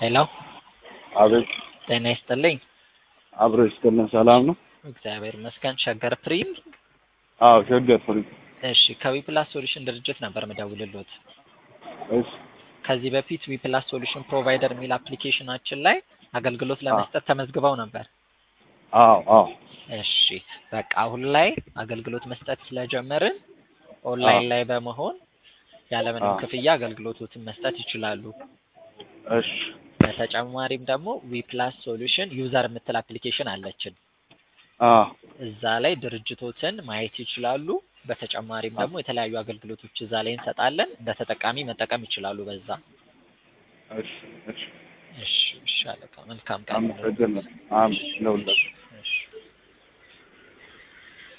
ሄሎ አቤት ጤና ይስጥልኝ። አብሮ ይስጥልን። ሰላም ነው? እግዚአብሔር ይመስገን። ሸገር ፕሪም። አዎ ሸገር ፍሪ። እሺ ከዊፕላስ ሶሉሽን ድርጅት ነበር ምደውልሎት። እሺ ከዚህ በፊት ዊፕላስ ሶሉሽን ፕሮቫይደር የሚል አፕሊኬሽናችን ላይ አገልግሎት ለመስጠት ተመዝግበው ነበር። አዎ አዎ እሺ በቃ አሁን ላይ አገልግሎት መስጠት ስለጀመርን ኦንላይን ላይ በመሆን ያለምንም አዎ። ክፍያ አገልግሎቶትን መስጠት ይችላሉ። እሺ በተጨማሪም ደግሞ ዊፕላስ ሶሉሽን ዩዘር የምትል አፕሊኬሽን አለችን። አዎ እዛ ላይ ድርጅቶትን ማየት ይችላሉ። በተጨማሪም ደግሞ የተለያዩ አገልግሎቶች እዛ ላይ እንሰጣለን። እንደ ተጠቃሚ መጠቀም ይችላሉ በዛ። እሺ እሺ እሺ እሺ አለቃ መልካም ቀን። አመሰግናለሁ። አሜን ለሁላችሁ